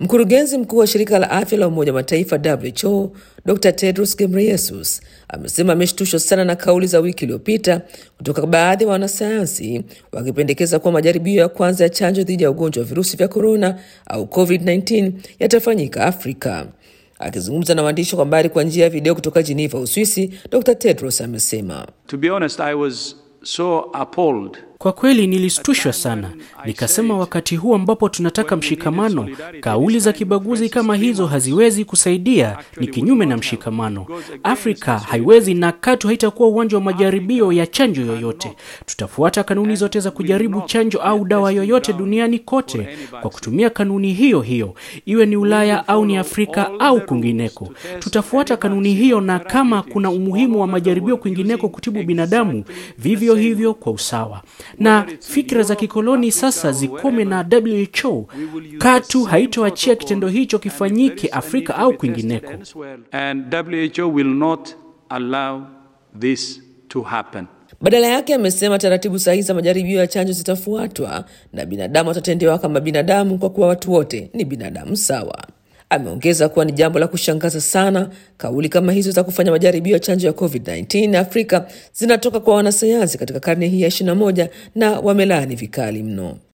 Mkurugenzi mkuu wa shirika la afya la Umoja wa Mataifa WHO Dr Tedros Ghebreyesus amesema ameshtushwa sana na kauli za wiki iliyopita kutoka baadhi ya wa wanasayansi wakipendekeza kuwa majaribio ya kwanza ya chanjo dhidi ya ugonjwa wa virusi vya korona au COVID-19 yatafanyika Afrika. Akizungumza na waandishi wa habari kwa njia ya video kutoka Geneva, Uswisi, Dr Tedros amesema To be honest, I was so appalled. Kwa kweli nilistushwa sana, nikasema wakati huu ambapo tunataka mshikamano, kauli za kibaguzi kama hizo haziwezi kusaidia, ni kinyume na mshikamano. Afrika haiwezi na katu haitakuwa uwanja wa majaribio ya chanjo yoyote. Tutafuata kanuni zote za kujaribu chanjo au dawa yoyote duniani kote kwa kutumia kanuni hiyo hiyo, iwe ni Ulaya au ni Afrika au kwingineko. Tutafuata kanuni hiyo, na kama kuna umuhimu wa majaribio kwingineko kutibu binadamu, vivyo hivyo kwa usawa na fikra za kikoloni sasa zikome, na WHO katu haitoachia kitendo hicho kifanyike Afrika au kwingineko. And WHO will not allow this to happen. Badala yake amesema taratibu sahihi za majaribio ya chanjo zitafuatwa na binadamu watatendewa kama binadamu, kwa kuwa watu wote ni binadamu sawa. Ameongeza kuwa ni jambo la kushangaza sana kauli kama hizo za kufanya majaribio ya chanjo ya COVID-19 Afrika zinatoka kwa wanasayansi katika karne hii ya 21 na wamelaani vikali mno.